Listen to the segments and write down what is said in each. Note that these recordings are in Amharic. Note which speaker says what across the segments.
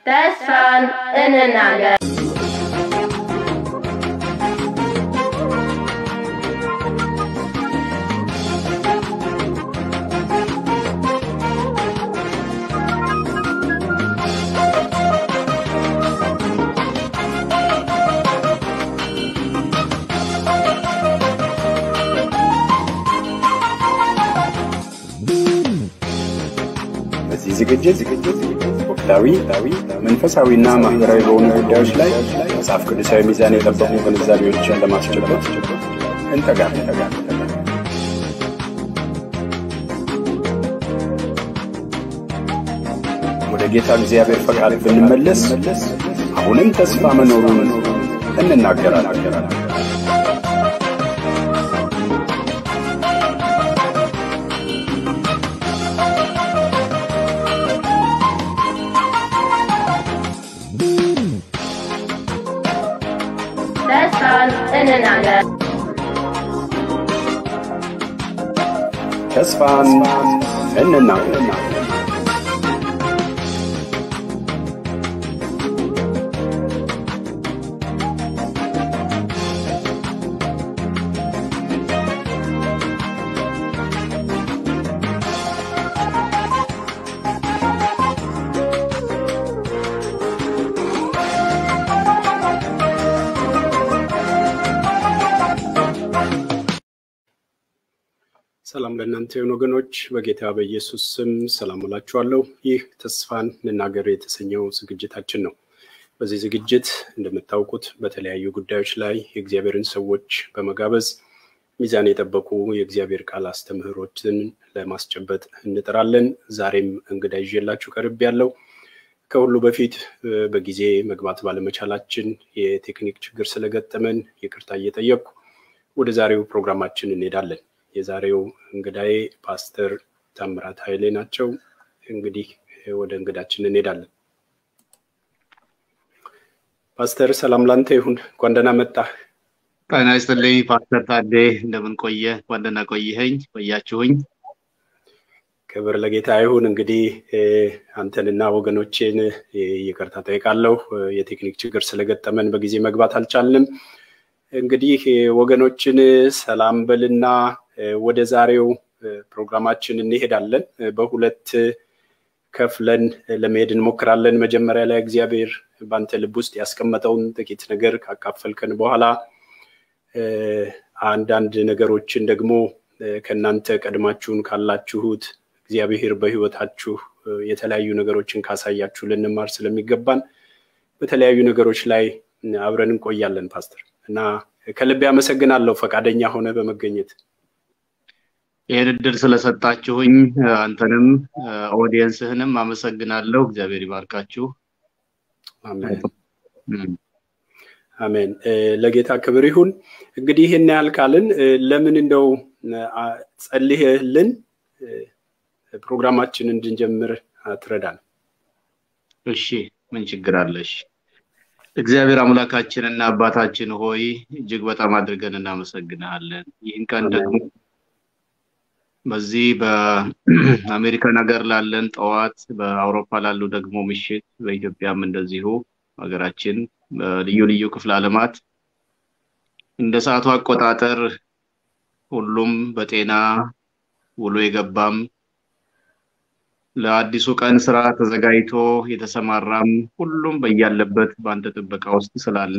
Speaker 1: ተስፋን እንናገር።
Speaker 2: በዚህ ዝግጅት ወቅታዊ፣ መንፈሳዊና ማህበራዊ በሆኑ ጉዳዮች ላይ መጽሐፍ ቅዱሳዊ ሚዛን የጠበቁ ግንዛቤዎችን ለማስጨበጥ እንተጋለን። ወደ ጌታ እግዚአብሔር ፈቃድ ብንመለስ አሁንም ተስፋ መኖሩን እንናገራለን።
Speaker 1: ተስፋን እንናገር።
Speaker 2: ተስፋን እንናገር። ሰላም ለእናንተ የሆኑ ወገኖች በጌታ በኢየሱስ ስም ሰላም እላችኋለሁ። ይህ ተስፋን እንናገር የተሰኘው ዝግጅታችን ነው። በዚህ ዝግጅት እንደምታውቁት በተለያዩ ጉዳዮች ላይ የእግዚአብሔርን ሰዎች በመጋበዝ ሚዛን የጠበቁ የእግዚአብሔር ቃል አስተምህሮችን ለማስጨበጥ እንጥራለን። ዛሬም እንግዳ ይዤላችሁ ቀርብ ያለው ከሁሉ በፊት በጊዜ መግባት ባለመቻላችን የቴክኒክ ችግር ስለገጠመን ይቅርታ እየጠየቅኩ ወደ ዛሬው ፕሮግራማችን እንሄዳለን። የዛሬው እንግዳዬ ፓስተር ታምራት ኃይሌ ናቸው። እንግዲህ ወደ እንግዳችን እንሄዳለን። ፓስተር ሰላም ላንተ ይሁን። እንኳን ደህና መጣህ።
Speaker 3: ጤና ይስጥልኝ ፓስተር ታዴ፣ እንደምን ቆየ? እንኳን ደህና ቆየኸኝ ቆያችሁኝ።
Speaker 2: ክብር ለጌታ ይሁን። እንግዲህ አንተንና ወገኖቼን ይቅርታ ጠይቃለሁ። የቴክኒክ ችግር ስለገጠመን በጊዜ መግባት አልቻልንም። እንግዲህ ወገኖችን ሰላም በልና ወደ ዛሬው ፕሮግራማችን እንሄዳለን። በሁለት ከፍለን ለመሄድ እንሞክራለን። መጀመሪያ ላይ እግዚአብሔር በአንተ ልብ ውስጥ ያስቀመጠውን ጥቂት ነገር ካካፈልከን በኋላ አንዳንድ ነገሮችን ደግሞ ከእናንተ ቀድማችሁን ካላችሁት እግዚአብሔር በሕይወታችሁ የተለያዩ ነገሮችን ካሳያችሁ ልንማር ስለሚገባን በተለያዩ ነገሮች ላይ አብረን እንቆያለን ፓስተር እና ከልቤ አመሰግናለሁ ፈቃደኛ ሆነ በመገኘት
Speaker 3: ይህን እድል ስለሰጣችሁኝ አንተንም ኦዲየንስህንም አመሰግናለሁ። እግዚአብሔር ይባርካችሁ።
Speaker 2: አሜን። ለጌታ ክብር ይሁን። እንግዲህ ይህን ያህል ካልን ለምን እንደው ጸልየህልን ፕሮግራማችን እንድንጀምር አትረዳን?
Speaker 3: እሺ፣ ምን ችግር አለሽ? እግዚአብሔር አምላካችንና አባታችን ሆይ እጅግ በጣም አድርገን እናመሰግንሃለን። ይህን ቀን ደግሞ በዚህ በአሜሪካን ሀገር ላለን ጠዋት፣ በአውሮፓ ላሉ ደግሞ ምሽት፣ በኢትዮጵያም እንደዚሁ ሀገራችን በልዩ ልዩ ክፍለ ዓለማት እንደ ሰዓቱ አቆጣጠር ሁሉም በጤና ውሎ የገባም ለአዲሱ ቀን ስራ ተዘጋጅቶ የተሰማራም ሁሉም በያለበት በአንተ ጥበቃ ውስጥ ስላለ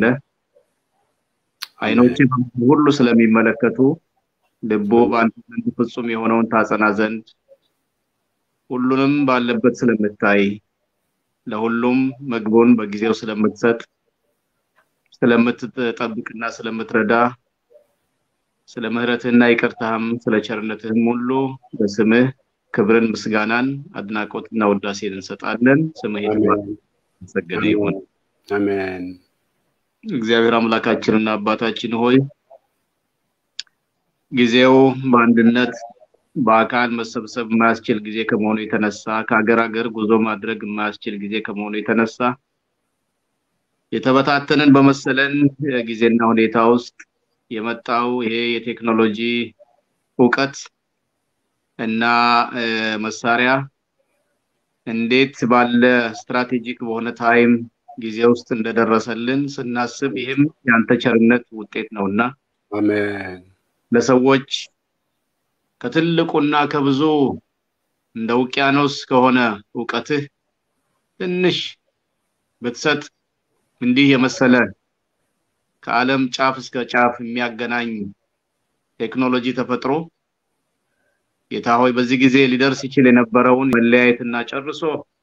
Speaker 3: አይኖች ሁሉ ስለሚመለከቱ ልቡ በአንተ ዘንድ ፍጹም የሆነውን ታጸና ዘንድ ሁሉንም ባለበት ስለምታይ ለሁሉም ምግቡን በጊዜው ስለምትሰጥ ስለምትጠብቅና ስለምትረዳ ስለ ምሕረትህና ይቅርታህም ስለ ቸርነትህም ሁሉ በስምህ ክብርን፣ ምስጋናን፣ አድናቆትና ውዳሴን እንሰጣለን። ስምህ የተመሰገነ ይሁን።
Speaker 2: አሜን።
Speaker 3: እግዚአብሔር አምላካችንና አባታችን ሆይ ጊዜው በአንድነት በአካል መሰብሰብ የማያስችል ጊዜ ከመሆኑ የተነሳ ከሀገር ሀገር ጉዞ ማድረግ የማያስችል ጊዜ ከመሆኑ የተነሳ የተበታተንን በመሰለን ጊዜና ሁኔታ ውስጥ የመጣው ይሄ የቴክኖሎጂ እውቀት እና መሳሪያ እንዴት ባለ ስትራቴጂክ በሆነ ታይም ጊዜ ውስጥ እንደደረሰልን ስናስብ ይህም የአንተ ቸርነት ውጤት ነውና
Speaker 2: አሜን
Speaker 3: ለሰዎች ከትልቁና ከብዙ እንደ ውቅያኖስ ከሆነ እውቀትህ ትንሽ ብትሰጥ እንዲህ የመሰለ ከዓለም ጫፍ እስከ ጫፍ የሚያገናኝ ቴክኖሎጂ ተፈጥሮ ጌታ ሆይ በዚህ ጊዜ ሊደርስ ይችል የነበረውን መለያየትና ጨርሶ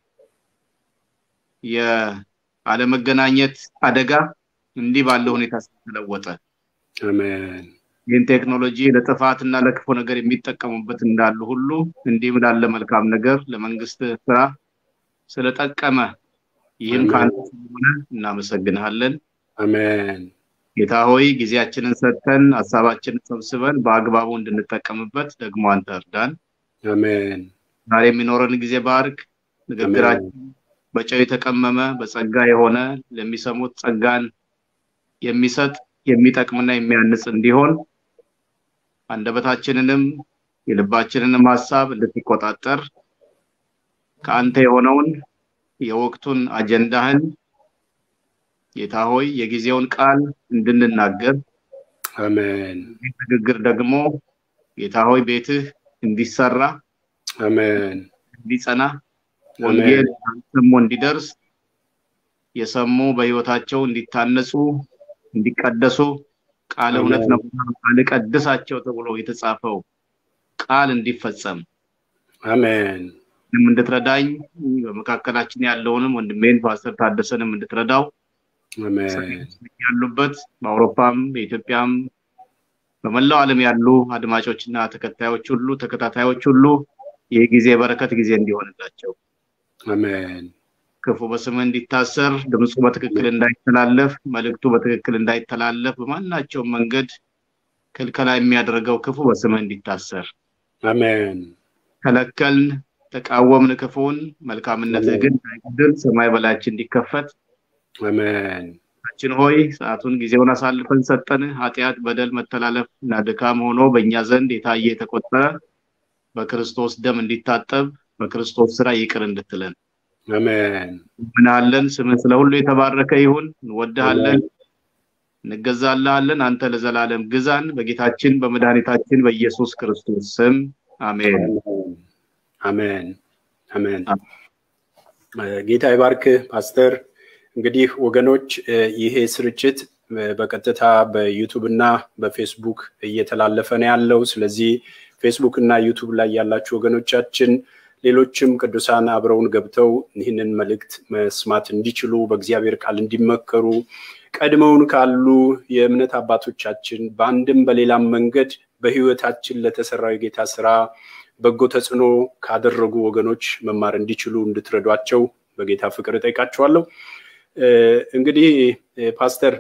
Speaker 3: የአለመገናኘት አደጋ እንዲህ ባለ ሁኔታ ስለተለወጠ
Speaker 2: አሜን
Speaker 3: ይህን ቴክኖሎጂ ለጥፋትና ለክፉ ነገር የሚጠቀሙበት እንዳሉ ሁሉ እንዲህም ላለ መልካም ነገር ለመንግስት ስራ ስለጠቀመ ይህም ከአንተ ስለሆነ እናመሰግንሃለን።
Speaker 2: አሜን
Speaker 3: ጌታ ሆይ ጊዜያችንን ሰጥተን ሀሳባችንን ሰብስበን በአግባቡ እንድንጠቀምበት ደግሞ አንተ እርዳን።
Speaker 2: አሜን
Speaker 3: ዛሬ የሚኖረን ጊዜ ባርክ። ንግግራችን በጨው የተቀመመ በጸጋ የሆነ ለሚሰሙት ጸጋን የሚሰጥ የሚጠቅምና የሚያንጽ እንዲሆን አንደበታችንንም የልባችንንም ሀሳብ እንድትቆጣጠር ከአንተ የሆነውን የወቅቱን አጀንዳህን ጌታ ሆይ የጊዜውን ቃል እንድንናገር
Speaker 2: አሜን
Speaker 3: ይህ ንግግር ደግሞ ጌታ ሆይ ቤትህ እንዲሰራ
Speaker 2: አሜን
Speaker 3: እንዲጸና ወንጌል ሰሞ እንዲደርስ የሰሙ በህይወታቸው እንዲታነጹ እንዲቀደሱ ቃል እውነት ነው ቃል ቀድሳቸው ተብሎ የተጻፈው ቃል እንዲፈጸም
Speaker 2: አሜን
Speaker 3: እኔም እንድትረዳኝ በመካከላችን ያለውንም ወንድሜን ፓስተር ታደሰንም እንድትረዳው
Speaker 2: አሜን
Speaker 3: ያሉበት በአውሮፓም በኢትዮጵያም በመላው ዓለም ያሉ አድማጮችና ተከታዮች ሁሉ ተከታታዮች ሁሉ ይህ ጊዜ በረከት ጊዜ እንዲሆንላቸው
Speaker 2: አሜን
Speaker 3: ክፉ በስምህ እንዲታሰር ድምፁ በትክክል እንዳይተላለፍ መልእክቱ በትክክል እንዳይተላለፍ በማናቸውም መንገድ ክልከላ የሚያደርገው ክፉ በስምህ እንዲታሰር
Speaker 2: አሜን
Speaker 3: ከለከልን ተቃወምን ክፉን መልካምነትህ ግን ሳይጎድል ሰማይ በላያችን እንዲከፈት
Speaker 2: አሜን
Speaker 3: ችን ሆይ ሰዓቱን ጊዜውን አሳልፈን ሰጠን ኃጢአት በደል መተላለፍ እና ድካም ሆኖ በእኛ ዘንድ የታየ የተቆጠረ በክርስቶስ ደም እንዲታጠብ በክርስቶስ ስራ ይቅር እንድትለን
Speaker 2: አሜን
Speaker 3: ምናለን ስምህ ስለ ሁሉ የተባረከ ይሁን እንወድሃለን እንገዛልሃለን አንተ ለዘላለም ግዛን በጌታችን በመድኃኒታችን በኢየሱስ ክርስቶስ ስም አሜን
Speaker 2: አሜን አሜን ጌታ ይባርክ ፓስተር እንግዲህ ወገኖች ይሄ ስርጭት በቀጥታ በዩቱብ እና በፌስቡክ እየተላለፈ ነው ያለው ስለዚህ ፌስቡክ እና ዩቱብ ላይ ያላችሁ ወገኖቻችን ሌሎችም ቅዱሳን አብረውን ገብተው ይህንን መልእክት መስማት እንዲችሉ በእግዚአብሔር ቃል እንዲመከሩ ቀድመውን ካሉ የእምነት አባቶቻችን በአንድም በሌላም መንገድ በህይወታችን ለተሰራው የጌታ ስራ በጎ ተጽዕኖ ካደረጉ ወገኖች መማር እንዲችሉ እንድትረዷቸው በጌታ ፍቅር እጠይቃችኋለሁ። እንግዲህ ፓስተር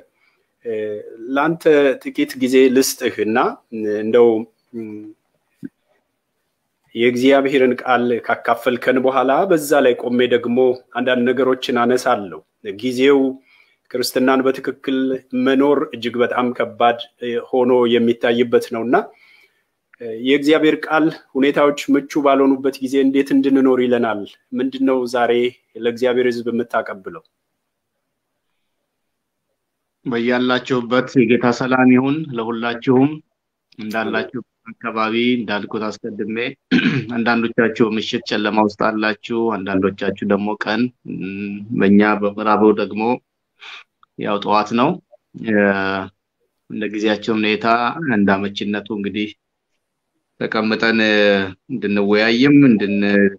Speaker 2: ለአንተ ጥቂት ጊዜ ልስጥህ እና እንደው የእግዚአብሔርን ቃል ካካፈልከን በኋላ በዛ ላይ ቆሜ ደግሞ አንዳንድ ነገሮችን አነሳለሁ። ጊዜው ክርስትናን በትክክል መኖር እጅግ በጣም ከባድ ሆኖ የሚታይበት ነው እና የእግዚአብሔር ቃል ሁኔታዎች ምቹ ባልሆኑበት ጊዜ እንዴት እንድንኖር ይለናል። ምንድን ነው ዛሬ ለእግዚአብሔር ሕዝብ የምታቀብለው?
Speaker 3: በያላችሁበት የጌታ ሰላም ይሁን ለሁላችሁም እንዳላችሁ አካባቢ እንዳልኩት አስቀድሜ አንዳንዶቻችሁ ምሽት ጨለማ ውስጥ አላችሁ፣ አንዳንዶቻችሁ ደግሞ ቀን፣ በእኛ በምዕራቡ ደግሞ ያው ጠዋት ነው። እንደ ጊዜያቸው ሁኔታ እንደ አመችነቱ እንግዲህ ተቀምጠን እንድንወያይም እንድን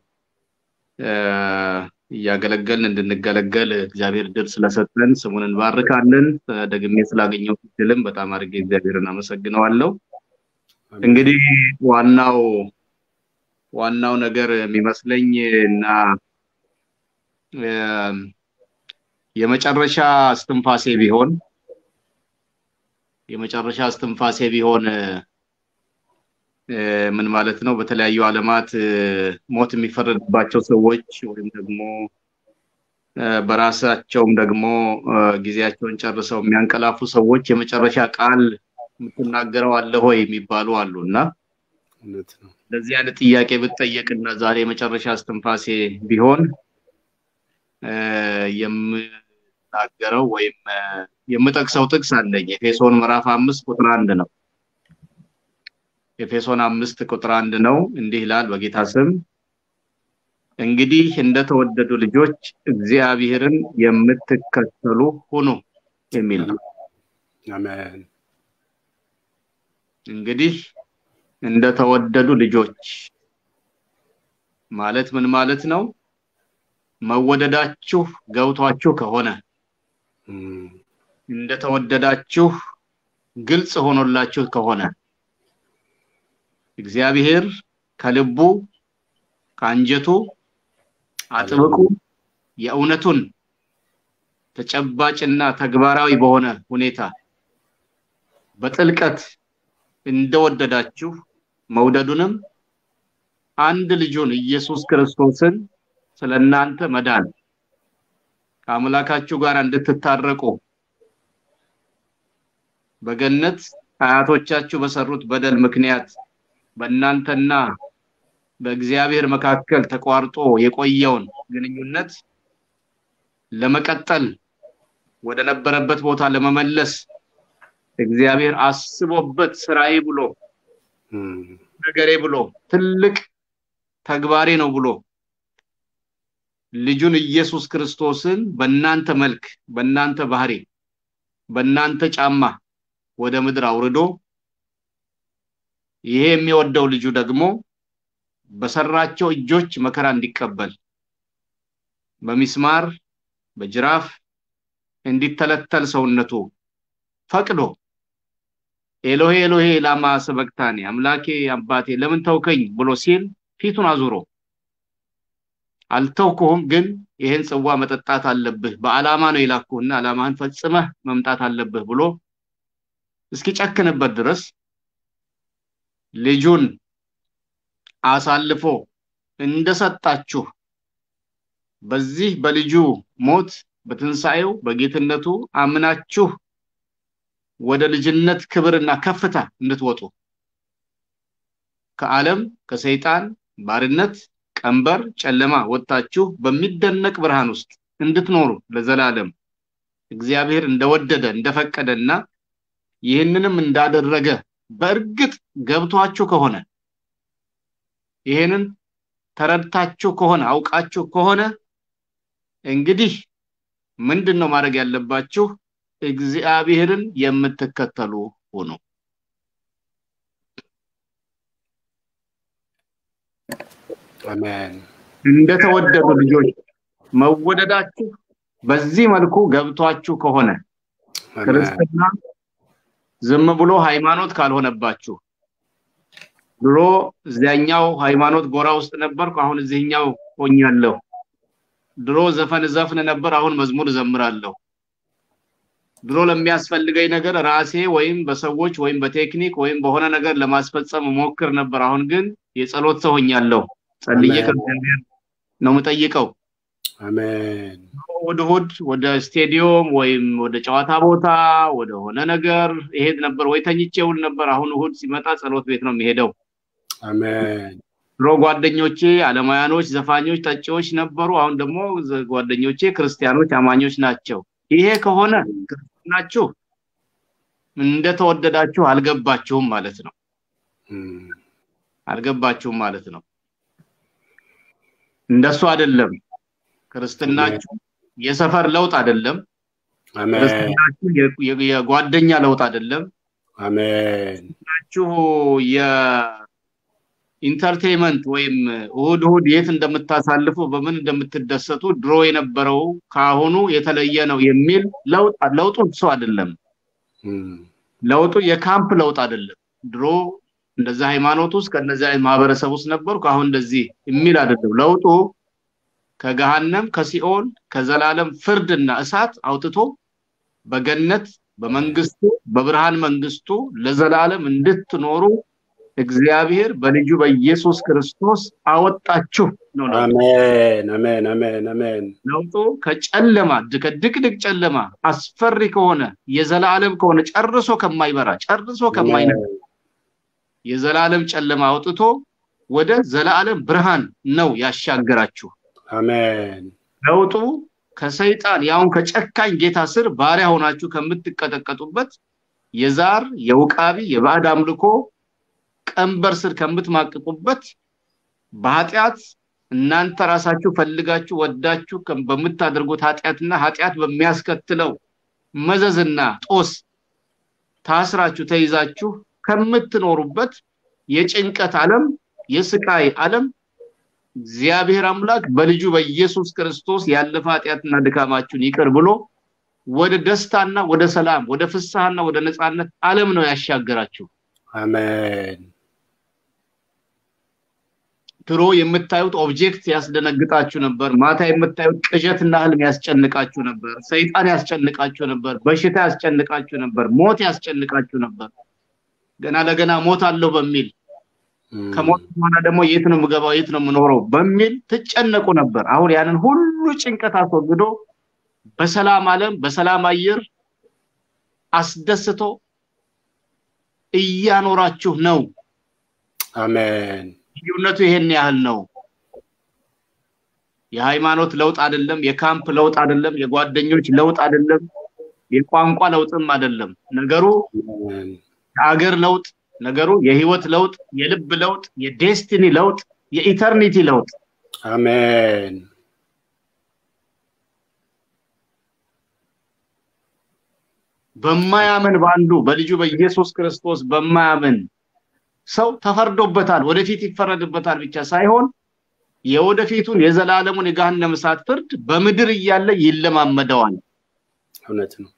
Speaker 3: እያገለገልን እንድንገለገል እግዚአብሔር ድል ስለሰጠን ስሙን እንባርካለን። ደግሜ ስላገኘው ድልም በጣም አድርጌ እግዚአብሔርን አመሰግነዋለሁ። እንግዲህ ዋናው ዋናው ነገር የሚመስለኝ እና የመጨረሻ እስትንፋሴ ቢሆን የመጨረሻ እስትንፋሴ ቢሆን ምን ማለት ነው? በተለያዩ ዓለማት ሞት የሚፈረድባቸው ሰዎች ወይም ደግሞ በራሳቸውም ደግሞ ጊዜያቸውን ጨርሰው የሚያንቀላፉ ሰዎች የመጨረሻ ቃል የምትናገረው አለ ሆይ የሚባሉ አሉ እና
Speaker 2: እውነት ነው።
Speaker 3: እንደዚህ አይነት ጥያቄ ብትጠየቅና ዛሬ የመጨረሻ እስትንፋሴ ቢሆን እ፣ የምናገረው ወይም እ፣ የምጠቅሰው ጥቅስ አለኝ። ኤፌሶን ምዕራፍ አምስት ቁጥር አንድ ነው። ኤፌሶን አምስት ቁጥር አንድ ነው። እንዲህ ይላል በጌታ ስም እንግዲህ እንደተወደዱ ልጆች እግዚአብሔርን የምትከተሉ ሁኑ የሚል ነው።
Speaker 2: አሜን
Speaker 3: እንግዲህ እንደተወደዱ ልጆች ማለት ምን ማለት ነው? መወደዳችሁ ገብቷችሁ ከሆነ
Speaker 2: እም፣
Speaker 3: እንደተወደዳችሁ ግልጽ ሆኖላችሁ ከሆነ እግዚአብሔር ከልቡ ከአንጀቱ አጥብቁ የእውነቱን ተጨባጭና ተግባራዊ በሆነ ሁኔታ በጥልቀት እንደወደዳችሁ መውደዱንም አንድ ልጁን ኢየሱስ ክርስቶስን ስለ እናንተ መዳን ከአምላካችሁ ጋር እንድትታረቁ በገነት አያቶቻችሁ በሰሩት በደል ምክንያት በእናንተና በእግዚአብሔር መካከል ተቋርጦ የቆየውን ግንኙነት ለመቀጠል ወደ ነበረበት ቦታ ለመመለስ እግዚአብሔር አስቦበት ስራዬ ብሎ
Speaker 2: እም፣
Speaker 3: ነገሬ ብሎ ትልቅ ተግባሬ ነው ብሎ ልጁን ኢየሱስ ክርስቶስን በእናንተ መልክ በእናንተ ባህሪ በእናንተ ጫማ ወደ ምድር አውርዶ ይሄ የሚወደው ልጁ ደግሞ በሰራቸው እጆች መከራ እንዲቀበል በሚስማር በጅራፍ እንዲተለተል ሰውነቱ ፈቅዶ ኤሎሄ ኤሎሄ ላማ ሰበቅታኒ አምላኬ አባቴ ለምን ተውከኝ ብሎ ሲል ፊቱን አዙሮ አልተውኩህም፣ ግን ይህን ጽዋ መጠጣት አለብህ፣ በዓላማ ነው የላኩህና ዓላማህን ፈጽመህ መምጣት አለብህ ብሎ እስኪጨክንበት ድረስ ልጁን አሳልፎ እንደሰጣችሁ በዚህ በልጁ ሞት በትንሣኤው በጌትነቱ አምናችሁ ወደ ልጅነት ክብርና ከፍታ እንድትወጡ ከዓለም ከሰይጣን ባርነት ቀንበር ጨለማ ወጥታችሁ በሚደነቅ ብርሃን ውስጥ እንድትኖሩ ለዘላለም እግዚአብሔር እንደወደደ እንደፈቀደና ይህንንም እንዳደረገ በእርግጥ ገብቷችሁ ከሆነ ይህንን ተረድታችሁ ከሆነ አውቃችሁ ከሆነ እንግዲህ ምንድን ነው ማድረግ ያለባችሁ? እግዚአብሔርን የምትከተሉ ሁኑ።
Speaker 2: አሜን
Speaker 3: እንደተወደዱ ልጆች መወደዳችሁ በዚህ መልኩ ገብቷችሁ ከሆነ
Speaker 2: አሜን
Speaker 3: ክርስትና ዝም ብሎ ሃይማኖት ካልሆነባችሁ ድሮ እዚያኛው ሃይማኖት ጎራ ውስጥ ነበርኩ፣ አሁን እዚህኛው ሆኛለሁ። ድሮ ዘፈን ዘፍን ነበር፣ አሁን መዝሙር እዘምራለሁ። ድሮ ለሚያስፈልገኝ ነገር ራሴ ወይም በሰዎች ወይም በቴክኒክ ወይም በሆነ ነገር ለማስፈጸም ሞክር ነበር። አሁን ግን የጸሎት ሰው ሆኛለሁ። ጸልዬ
Speaker 2: አሜን።
Speaker 3: ከእግዚአብሔር ነው የምጠይቀው።
Speaker 2: አሜን
Speaker 3: እሑድ እሑድ ወደ ስቴዲዮም ወይም ወደ ጨዋታ ቦታ ወደ ሆነ ነገር እሄድ ነበር፣ ወይ ተኝቼ ውል ነበር። አሁን እሑድ ሲመጣ ጸሎት ቤት ነው የሚሄደው።
Speaker 2: አሜን
Speaker 3: ድሮ ጓደኞቼ አለማያኖች፣ ዘፋኞች፣ ጠጪዎች ነበሩ። አሁን ደግሞ ዘ- ጓደኞቼ ክርስቲያኖች፣ አማኞች ናቸው። ይሄ ከሆነ ክርስትናችሁ እንደተወደዳችሁ አልገባችሁም ማለት ነው።
Speaker 2: እም፣
Speaker 3: አልገባችሁም ማለት ነው። እንደሱ አይደለም። ክርስትናችሁ የሰፈር ለውጥ አይደለም።
Speaker 2: አሜን
Speaker 3: ክርስትናችሁ የ- የ- የጓደኛ ለውጥ አይደለም።
Speaker 2: አሜን
Speaker 3: ናችሁ የኢንተርቴንመንት ወይም እሑድ እሑድ የት እንደምታሳልፉ በምን እንደምትደሰቱ ድሮ የነበረው ከአሁኑ የተለየ ነው የሚል ለውጥ ለውጡ እሱ አይደለም።
Speaker 2: እም፣
Speaker 3: ለውጡ የካምፕ ለውጥ አይደለም። ድሮ እንደዛ ሃይማኖት ውስጥ ከነዚ ማህበረሰብ ውስጥ ነበርኩ፣ አሁን እንደዚህ የሚል አይደለም። ለውጡ ከገሃነም ከሲኦል ከዘላለም ፍርድና እሳት አውጥቶ በገነት በመንግስቱ በብርሃን መንግስቱ ለዘላለም እንድትኖሩ እግዚአብሔር በልጁ በኢየሱስ ክርስቶስ አወጣችሁ ነው ለውጡ።
Speaker 2: አሜን አሜን አሜን አሜን
Speaker 3: ለውጡ ከጨለማ ከድቅድቅ ጨለማ አስፈሪ ከሆነ የዘላለም ከሆነ ጨርሶ ከማይበራ ጨርሶ ከማይነ የዘላለም ጨለማ አውጥቶ ወደ ዘላለም ብርሃን ነው ያሻገራችሁ።
Speaker 2: አሜን
Speaker 3: ለውጡ ከሰይጣን ያውን ከጨካኝ ጌታ ስር ባሪያ ሆናችሁ ከምትቀጠቀጡበት የዛር የውቃቢ የባዕድ አምልኮ ቀንበር ስር ከምትማቅቁበት በኃጢአት እናንተ ራሳችሁ ፈልጋችሁ ወዳችሁ በምታደርጉት ኃጢአትና ኃጢአት በሚያስከትለው መዘዝና ጦስ ታስራችሁ ተይዛችሁ ከምትኖሩበት የጭንቀት ዓለም የስቃይ ዓለም እግዚአብሔር አምላክ በልጁ በኢየሱስ ክርስቶስ ያለፈ ኃጢአትና ድካማችሁን ይቅር ብሎ ወደ ደስታና ወደ ሰላም ወደ ፍስሐና ወደ ነፃነት ዓለም ነው ያሻገራችሁ።
Speaker 2: አሜን
Speaker 3: ድሮ የምታዩት ኦብጀክት ያስደነግጣችሁ ነበር። ማታ የምታዩት ቅዠትና ህልም ያስጨንቃችሁ ነበር። ሰይጣን ያስጨንቃችሁ ነበር። በሽታ ያስጨንቃችሁ ነበር። ሞት ያስጨንቃችሁ ነበር። ገና ለገና ሞት አለው በሚል ከሞት በኋላ ደግሞ የት ነው የምገባው፣ የት ነው የምኖረው በሚል ትጨነቁ ነበር። አሁን ያንን ሁሉ ጭንቀት አስወግዶ በሰላም ዓለም በሰላም አየር አስደስቶ እያኖራችሁ ነው።
Speaker 2: አሜን
Speaker 3: ልዩነቱ ይሄን ያህል ነው። የሃይማኖት ለውጥ አይደለም፣ የካምፕ ለውጥ አይደለም፣ የጓደኞች ለውጥ አይደለም፣ የቋንቋ ለውጥም አይደለም። ነገሩ የአገር ለውጥ፣ ነገሩ የህይወት ለውጥ፣ የልብ ለውጥ፣ የዴስቲኒ ለውጥ፣ የኢተርኒቲ ለውጥ።
Speaker 2: አሜን
Speaker 3: በማያምን በአንዱ በልጁ በኢየሱስ ክርስቶስ በማያምን ሰው ተፈርዶበታል፣ ወደፊት ይፈረድበታል ብቻ ሳይሆን የወደፊቱን የዘላለሙን የገሃነመ እሳት ፍርድ በምድር እያለ ይለማመደዋል።
Speaker 2: እውነት ነው።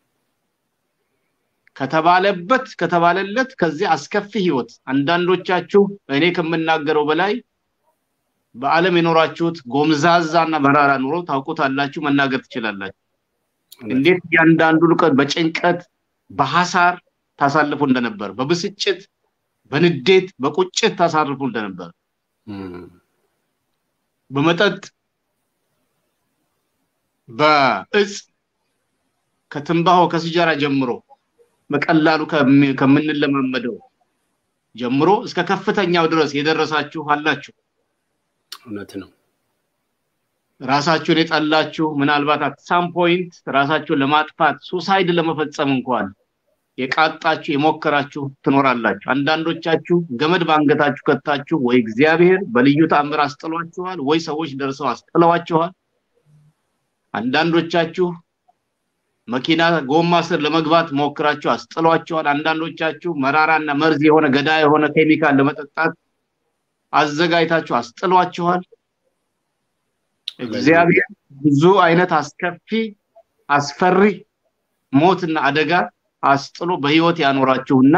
Speaker 3: ከተባለበት ከተባለለት ከዚህ አስከፊ ህይወት አንዳንዶቻችሁ እኔ ከምናገረው በላይ በዓለም የኖራችሁት ጎምዛዛና መራራ ኑሮ ታውቁታላችሁ፣ መናገር ትችላላችሁ። እንዴት እያንዳንዱ ቀን በጭንቀት በሐሳር ታሳልፉ እንደነበር፣ በብስጭት በንዴት በቁጭት ታሳርፉ እንደነበር፣ በመጠጥ በእጽ ከትንባሆ ከሲጃራ ጀምሮ በቀላሉ ከምንለማመደው ጀምሮ እስከ ከፍተኛው ድረስ የደረሳችሁ አላችሁ።
Speaker 2: እውነት ነው።
Speaker 3: ራሳችሁን የጠላችሁ ምናልባት አት ሳም ፖይንት ራሳችሁን ለማጥፋት ሱሳይድ ለመፈጸም እንኳን የቃጣችሁ የሞከራችሁ ትኖራላችሁ። አንዳንዶቻችሁ ገመድ በአንገታችሁ ከታችሁ ወይ እግዚአብሔር በልዩ ተአምር አስጥሏችኋል፣ ወይ ሰዎች ደርሰው አስጥለዋችኋል። አንዳንዶቻችሁ መኪና ጎማ ስር ለመግባት ሞክራችሁ አስጥሏችኋል። አንዳንዶቻችሁ መራራና መርዝ የሆነ ገዳ የሆነ ኬሚካል ለመጠጣት አዘጋጅታችሁ አስጥሏችኋል። እግዚአብሔር ብዙ አይነት አስከፊ አስፈሪ ሞትና አደጋ አስጥሎ በህይወት ያኖራችሁና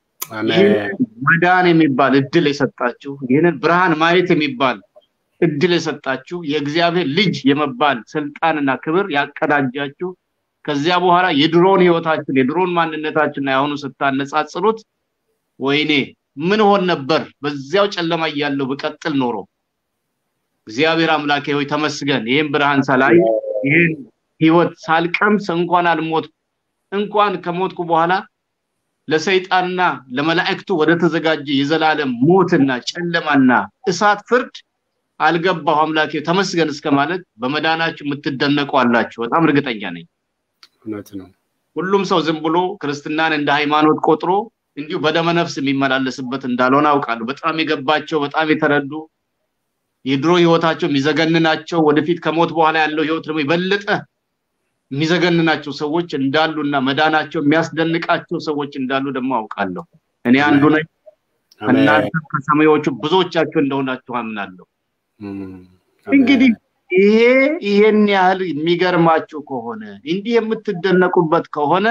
Speaker 3: መዳን የሚባል እድል የሰጣችሁ ይህንን ብርሃን ማየት የሚባል እድል የሰጣችሁ የእግዚአብሔር ልጅ የመባል ስልጣንና ክብር ያቀዳጃችሁ ከዚያ በኋላ የድሮን ህይወታችን የድሮን ማንነታችንና የአሁኑ ስታነጻጽሩት ወይኔ ምን ሆን ነበር በዚያው ጨለማ እያለው ብቀጥል ኖሮ እግዚአብሔር አምላኬ ሆይ ተመስገን ይህን ብርሃን ሳላይ ይህን ህይወት ሳልቀምስ እንኳን አልሞት እንኳን ከሞትኩ በኋላ ለሰይጣንና ለመላእክቱ ወደ ተዘጋጀ የዘላለም ሞትና ጨለማና እሳት ፍርድ አልገባሁ አምላኬ ተመስገን እስከ ማለት በመዳናችሁ የምትደነቁ አላችሁ። በጣም እርግጠኛ ነኝ።
Speaker 2: እውነት ነው።
Speaker 3: ሁሉም ሰው ዝም ብሎ ክርስትናን እንደ ሃይማኖት ቆጥሮ እንዲሁ በደመነፍስ የሚመላለስበት እንዳልሆነ አውቃለሁ። በጣም የገባቸው በጣም የተረዱ የድሮ ህይወታቸው የሚዘገንናቸው ወደፊት ከሞት በኋላ ያለው ህይወት ደግሞ የበለጠ የሚዘገንናቸው ሰዎች እንዳሉና መዳናቸው የሚያስደንቃቸው ሰዎች እንዳሉ ደግሞ አውቃለሁ። እኔ አንዱ ነኝ። እናንተ ከሰማዮቹ ብዙዎቻችሁ እንደሆናችሁ አምናለሁ። እንግዲህ ይሄ ይሄን ያህል የሚገርማችሁ ከሆነ እንዲህ የምትደነቁበት ከሆነ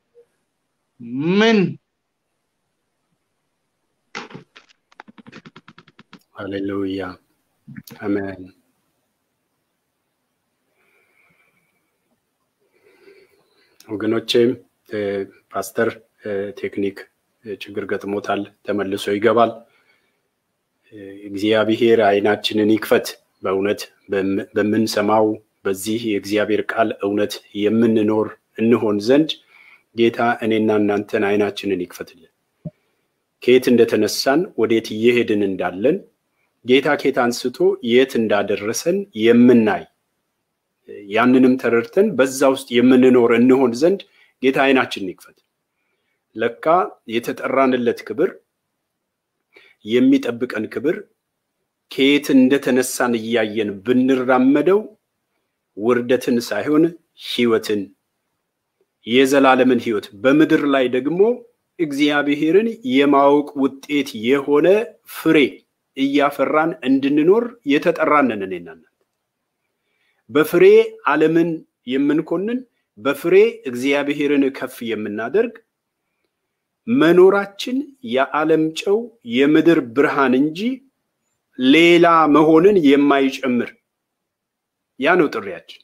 Speaker 3: ምን
Speaker 2: ሃሌሉያ አሜን። ወገኖቼም ፓስተር ቴክኒክ ችግር ገጥሞታል፣ ተመልሶ ይገባል። እግዚአብሔር አይናችንን ይክፈት። በእውነት በምንሰማው በዚህ የእግዚአብሔር ቃል እውነት የምንኖር እንሆን ዘንድ ጌታ እኔና እናንተን አይናችንን ይክፈትልን። ከየት እንደተነሳን ወዴት እየሄድን እንዳለን ጌታ ከየት አንስቶ የት እንዳደረሰን የምናይ ያንንም ተረድተን በዛ ውስጥ የምንኖር እንሆን ዘንድ ጌታ አይናችንን ይክፈት። ለካ የተጠራንለት ክብር የሚጠብቀን ክብር ከየት እንደተነሳን እያየን ብንራመደው ውርደትን ሳይሆን ሕይወትን የዘላለምን ሕይወት በምድር ላይ ደግሞ እግዚአብሔርን የማወቅ ውጤት የሆነ ፍሬ እያፈራን እንድንኖር የተጠራንን እኔና እናንተ በፍሬ ዓለምን የምንኮንን በፍሬ እግዚአብሔርን ከፍ የምናደርግ መኖራችን የዓለም ጨው የምድር ብርሃን እንጂ ሌላ መሆንን የማይጨምር ያ ነው ጥሪያችን።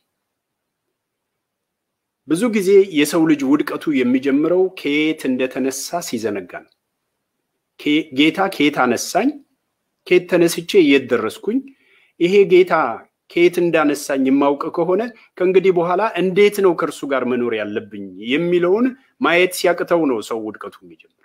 Speaker 2: ብዙ ጊዜ የሰው ልጅ ውድቀቱ የሚጀምረው ከየት እንደተነሳ ሲዘነጋ ነው። ጌታ ከየት አነሳኝ፣ ከየት ተነስቼ የት ደረስኩኝ፣ ይሄ ጌታ ከየት እንዳነሳኝ የማውቅ ከሆነ ከእንግዲህ በኋላ እንዴት ነው ከእርሱ ጋር መኖር ያለብኝ የሚለውን ማየት ሲያቅተው ነው ሰው ውድቀቱ የሚጀምር።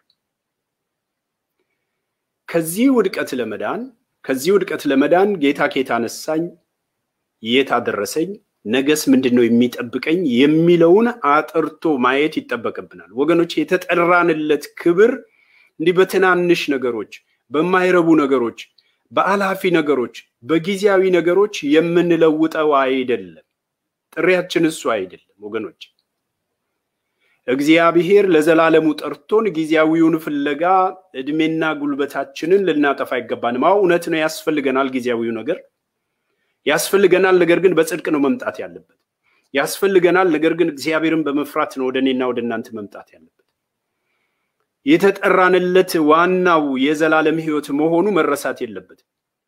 Speaker 2: ከዚህ ውድቀት ለመዳን ከዚህ ውድቀት ለመዳን ጌታ ከየት አነሳኝ፣ የት አደረሰኝ፣ ነገስ ምንድን ነው የሚጠብቀኝ የሚለውን አጥርቶ ማየት ይጠበቅብናል። ወገኖች የተጠራንለት ክብር እንዲህ በትናንሽ ነገሮች፣ በማይረቡ ነገሮች፣ በአላፊ ነገሮች፣ በጊዜያዊ ነገሮች የምንለውጠው አይደለም። ጥሪያችን እሱ አይደለም ወገኖች። እግዚአብሔር ለዘላለሙ ጠርቶን ጊዜያዊውን ፍለጋ እድሜና ጉልበታችንን ልናጠፋ አይገባንም። አዎ እውነት ነው፣ ያስፈልገናል። ጊዜያዊው ነገር ያስፈልገናል። ነገር ግን በጽድቅ ነው መምጣት ያለበት። ያስፈልገናል። ነገር ግን እግዚአብሔርን በመፍራት ነው ወደ እኔና ወደ እናንተ መምጣት ያለበት። የተጠራንለት ዋናው የዘላለም ሕይወት መሆኑ መረሳት የለበትም።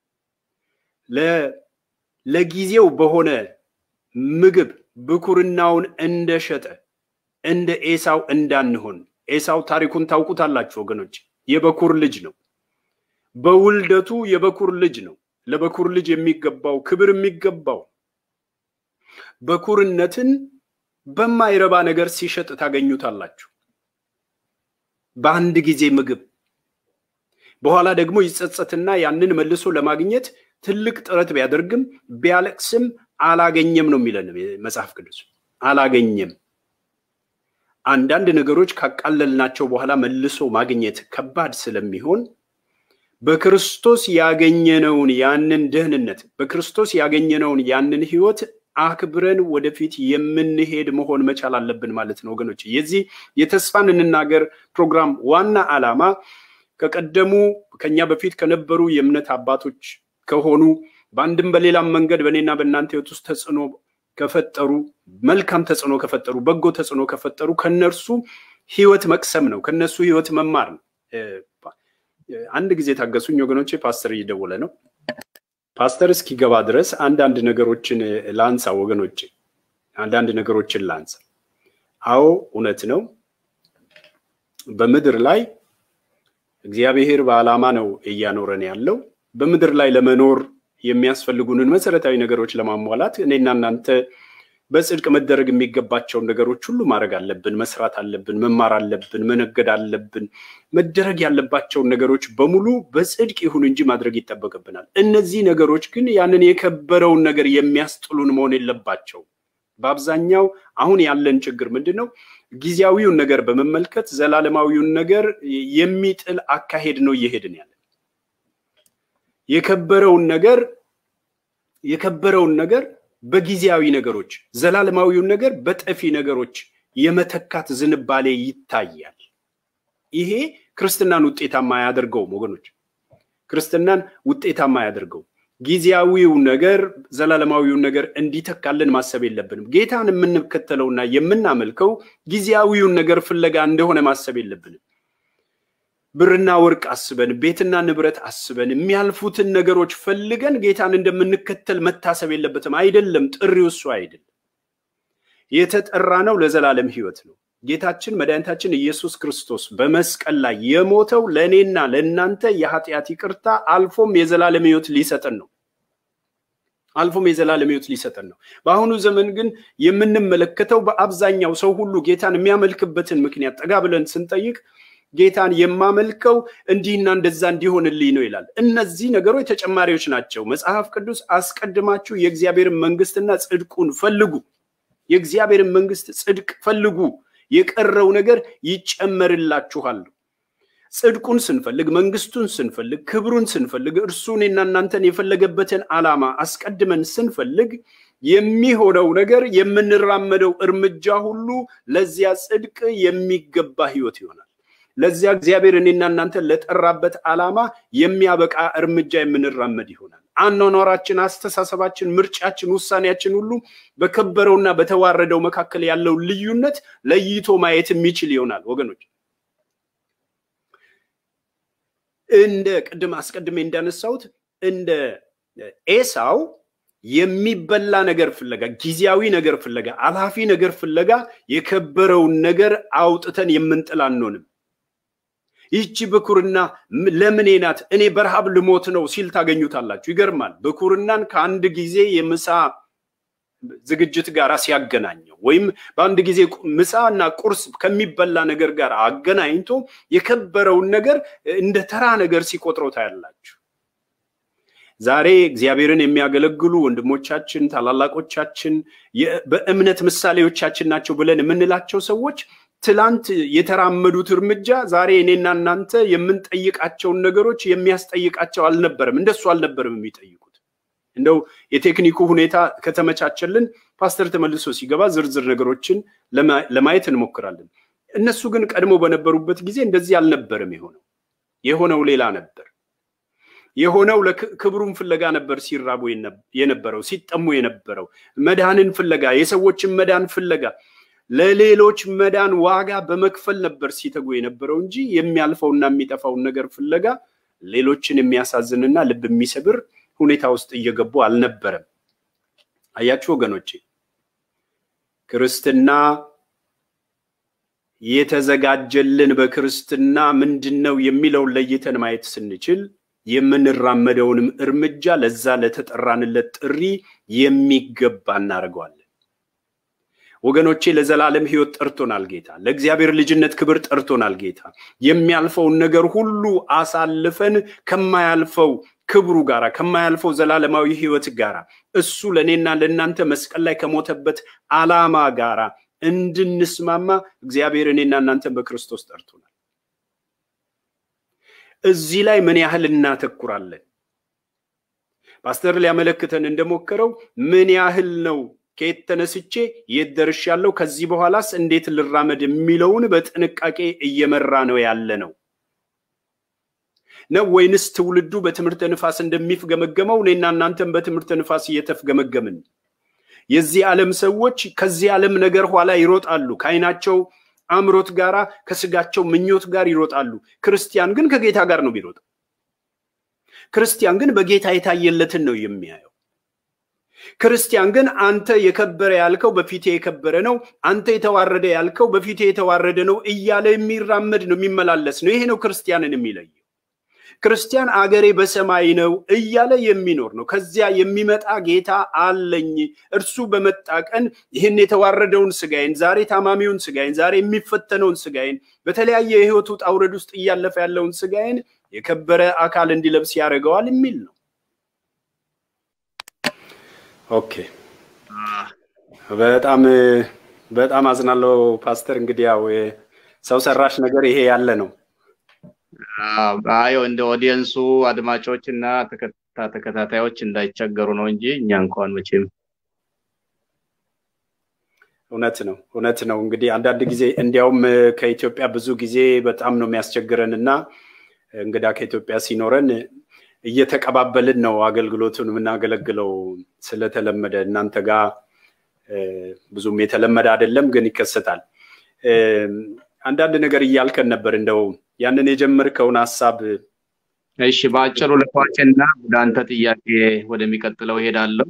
Speaker 2: ለጊዜው በሆነ ምግብ ብኩርናውን እንደሸጠ እንደ ኤሳው እንዳንሆን። ኤሳው ታሪኩን ታውቁታላችሁ ወገኖች። የበኩር ልጅ ነው። በውልደቱ የበኩር ልጅ ነው። ለበኩር ልጅ የሚገባው ክብር የሚገባው በኩርነትን በማይረባ ነገር ሲሸጥ ታገኙታላችሁ። በአንድ ጊዜ ምግብ በኋላ ደግሞ ይጸጸትና ያንን መልሶ ለማግኘት ትልቅ ጥረት ቢያደርግም ቢያለቅስም አላገኘም ነው የሚለን መጽሐፍ ቅዱስ። አላገኘም። አንዳንድ ነገሮች ካቃለልናቸው በኋላ መልሶ ማግኘት ከባድ ስለሚሆን በክርስቶስ ያገኘነውን ያንን ደህንነት በክርስቶስ ያገኘነውን ያንን ሕይወት አክብረን ወደፊት የምንሄድ መሆን መቻል አለብን ማለት ነው ወገኖች። የዚህ የተስፋን እንናገር ፕሮግራም ዋና ዓላማ ከቀደሙ ከኛ በፊት ከነበሩ የእምነት አባቶች ከሆኑ በአንድም በሌላም መንገድ በእኔና በእናንተ ሕይወት ውስጥ ተጽዕኖ ከፈጠሩ መልካም ተጽዕኖ ከፈጠሩ በጎ ተጽዕኖ ከፈጠሩ ከነርሱ ሕይወት መቅሰም ነው። ከነሱ ሕይወት መማር ነው። አንድ ጊዜ ታገሱኝ ወገኖቼ፣ ፓስተር እየደወለ ነው። ፓስተር እስኪገባ ድረስ አንዳንድ ነገሮችን ላንሳ ወገኖቼ፣ አንዳንድ ነገሮችን ላንሳ። አዎ እውነት ነው። በምድር ላይ እግዚአብሔር በዓላማ ነው እያኖረን ያለው። በምድር ላይ ለመኖር የሚያስፈልጉንን መሰረታዊ ነገሮች ለማሟላት እኔና እናንተ በጽድቅ መደረግ የሚገባቸውን ነገሮች ሁሉ ማድረግ አለብን፣ መስራት አለብን፣ መማር አለብን፣ መነገድ አለብን። መደረግ ያለባቸውን ነገሮች በሙሉ በጽድቅ ይሁን እንጂ ማድረግ ይጠበቅብናል። እነዚህ ነገሮች ግን ያንን የከበረውን ነገር የሚያስጥሉን መሆን የለባቸው። በአብዛኛው አሁን ያለን ችግር ምንድን ነው? ጊዜያዊውን ነገር በመመልከት ዘላለማዊውን ነገር የሚጥል አካሄድ ነው እየሄድን ያለን። የከበረውን ነገር የከበረውን ነገር በጊዜያዊ ነገሮች ዘላለማዊውን ነገር በጠፊ ነገሮች የመተካት ዝንባሌ ይታያል። ይሄ ክርስትናን ውጤታማ አያደርገውም ወገኖች፣ ክርስትናን ውጤታማ አያደርገውም። ጊዜያዊው ነገር ዘላለማዊውን ነገር እንዲተካልን ማሰብ የለብንም። ጌታን የምንከተለውና የምናመልከው ጊዜያዊውን ነገር ፍለጋ እንደሆነ ማሰብ የለብንም። ብርና ወርቅ አስበን ቤትና ንብረት አስበን የሚያልፉትን ነገሮች ፈልገን ጌታን እንደምንከተል መታሰብ የለበትም። አይደለም፣ ጥሪው እሱ አይደለም። የተጠራ ነው ለዘላለም ሕይወት ነው። ጌታችን መድኃኒታችን ኢየሱስ ክርስቶስ በመስቀል ላይ የሞተው ለእኔና ለእናንተ የኃጢአት ይቅርታ አልፎም የዘላለም ሕይወት ሊሰጠን ነው። አልፎም የዘላለም ሕይወት ሊሰጠን ነው። በአሁኑ ዘመን ግን የምንመለከተው በአብዛኛው ሰው ሁሉ ጌታን የሚያመልክበትን ምክንያት ጠጋ ብለን ስንጠይቅ ጌታን የማመልከው እንዲህና እንደዛ እንዲሆንልኝ ነው ይላል። እነዚህ ነገሮች ተጨማሪዎች ናቸው። መጽሐፍ ቅዱስ አስቀድማችሁ የእግዚአብሔርን መንግስትና ጽድቁን ፈልጉ፣ የእግዚአብሔርን መንግስት ጽድቅ ፈልጉ፣ የቀረው ነገር ይጨመርላችኋል። ጽድቁን ስንፈልግ፣ መንግስቱን ስንፈልግ፣ ክብሩን ስንፈልግ፣ እርሱ እኔና እናንተን የፈለገበትን ዓላማ አስቀድመን ስንፈልግ የሚሆነው ነገር የምንራመደው እርምጃ ሁሉ ለዚያ ጽድቅ የሚገባ ህይወት ይሆናል። ለዚያ እግዚአብሔር እኔና እናንተን ለጠራበት ዓላማ የሚያበቃ እርምጃ የምንራመድ ይሆናል። አኗኗራችን፣ አስተሳሰባችን፣ ምርጫችን፣ ውሳኔያችን ሁሉ በከበረውና በተዋረደው መካከል ያለው ልዩነት ለይቶ ማየት የሚችል ይሆናል ወገኖች። እንደ ቅድም አስቀድሜ እንዳነሳሁት እንደ ኤሳው የሚበላ ነገር ፍለጋ፣ ጊዜያዊ ነገር ፍለጋ፣ አላፊ ነገር ፍለጋ የከበረውን ነገር አውጥተን የምንጥል አንሆንም። ይህቺ ብኩርና ለምኔ ናት? እኔ በረሃብ ልሞት ነው ሲል ታገኙታላችሁ። ይገርማል። ብኩርናን ከአንድ ጊዜ የምሳ ዝግጅት ጋር ሲያገናኘው ወይም በአንድ ጊዜ ምሳ እና ቁርስ ከሚበላ ነገር ጋር አገናኝቶ የከበረውን ነገር እንደ ተራ ነገር ሲቆጥረው ታያላችሁ። ዛሬ እግዚአብሔርን የሚያገለግሉ ወንድሞቻችን፣ ታላላቆቻችን በእምነት ምሳሌዎቻችን ናቸው ብለን የምንላቸው ሰዎች ትላንት የተራመዱት እርምጃ ዛሬ እኔና እናንተ የምንጠይቃቸውን ነገሮች የሚያስጠይቃቸው አልነበረም። እንደሱ አልነበረም የሚጠይቁት። እንደው የቴክኒኩ ሁኔታ ከተመቻቸልን ፓስተር ተመልሶ ሲገባ ዝርዝር ነገሮችን ለማየት እንሞክራለን። እነሱ ግን ቀድሞ በነበሩበት ጊዜ እንደዚህ አልነበረም የሆነው። የሆነው ሌላ ነበር። የሆነው ክብሩን ፍለጋ ነበር ሲራቡ የነበረው ሲጠሙ የነበረው መዳንን ፍለጋ የሰዎችን መዳን ፍለጋ ለሌሎች መዳን ዋጋ በመክፈል ነበር ሲተጉ የነበረው እንጂ የሚያልፈውና የሚጠፋውን ነገር ፍለጋ ሌሎችን የሚያሳዝንና ልብ የሚሰብር ሁኔታ ውስጥ እየገቡ አልነበረም። አያችሁ ወገኖቼ፣ ክርስትና የተዘጋጀልን በክርስትና ምንድን ነው የሚለውን ለይተን ማየት ስንችል የምንራመደውንም እርምጃ ለዛ ለተጠራንለት ጥሪ የሚገባ እናደርገዋለን። ወገኖቼ ለዘላለም ሕይወት ጠርቶናል ጌታ። ለእግዚአብሔር ልጅነት ክብር ጠርቶናል ጌታ። የሚያልፈውን ነገር ሁሉ አሳልፈን ከማያልፈው ክብሩ ጋር ከማያልፈው ዘላለማዊ ሕይወት ጋር እሱ ለእኔና ለእናንተ መስቀል ላይ ከሞተበት ዓላማ ጋራ እንድንስማማ እግዚአብሔር እኔና እናንተን በክርስቶስ ጠርቶናል። እዚህ ላይ ምን ያህል እናተኩራለን? ፓስተር ሊያመለክተን እንደሞከረው ምን ያህል ነው ከየት ተነስቼ የት ደርሻለሁ፣ ከዚህ በኋላስ እንዴት ልራመድ የሚለውን በጥንቃቄ እየመራ ነው ያለ ነው ነው ወይንስ ትውልዱ በትምህርተ ንፋስ እንደሚፍገመገመው እኔና እናንተም በትምህርተ ንፋስ እየተፍገመገምን? የዚህ ዓለም ሰዎች ከዚህ ዓለም ነገር ኋላ ይሮጣሉ። ከዓይናቸው አምሮት ጋራ ከስጋቸው ምኞት ጋር ይሮጣሉ። ክርስቲያን ግን ከጌታ ጋር ነው ቢሮጠው። ክርስቲያን ግን በጌታ የታየለትን ነው የሚያየው። ክርስቲያን ግን አንተ የከበረ ያልከው በፊቴ የከበረ ነው፣ አንተ የተዋረደ ያልከው በፊቴ የተዋረደ ነው እያለ የሚራመድ ነው፣ የሚመላለስ ነው። ይሄ ነው ክርስቲያንን የሚለየው። ክርስቲያን አገሬ በሰማይ ነው እያለ የሚኖር ነው። ከዚያ የሚመጣ ጌታ አለኝ። እርሱ በመጣ ቀን ይህን የተዋረደውን ስጋዬን፣ ዛሬ ታማሚውን ስጋዬን፣ ዛሬ የሚፈተነውን ስጋዬን፣ በተለያየ የህይወት ውጣ ውረድ ውስጥ እያለፈ ያለውን ስጋዬን የከበረ አካል እንዲለብስ ያደርገዋል የሚል ነው። ኦኬ በጣም በጣም አዝናለሁ ፓስተር። እንግዲህ ያው ሰው ሰራሽ ነገር ይሄ ያለ ነው።
Speaker 3: አዮ እንደ ኦዲየንሱ አድማጮች እና ተከታታዮች እንዳይቸገሩ ነው እንጂ እኛ እንኳን መቼም
Speaker 2: እውነት ነው እውነት ነው። እንግዲህ አንዳንድ ጊዜ እንዲያውም ከኢትዮጵያ ብዙ ጊዜ በጣም ነው የሚያስቸግረን እና እንግዳ ከኢትዮጵያ ሲኖረን እየተቀባበልን ነው አገልግሎቱን የምናገለግለው ስለተለመደ እናንተ ጋር ብዙም የተለመደ አይደለም፣ ግን ይከሰታል። አንዳንድ ነገር እያልከን ነበር። እንደው ያንን የጀመርከውን ሀሳብ
Speaker 3: እሺ፣ በአጭሩ ልቋጭና ወደ አንተ ጥያቄ ወደሚቀጥለው እሄዳለሁ።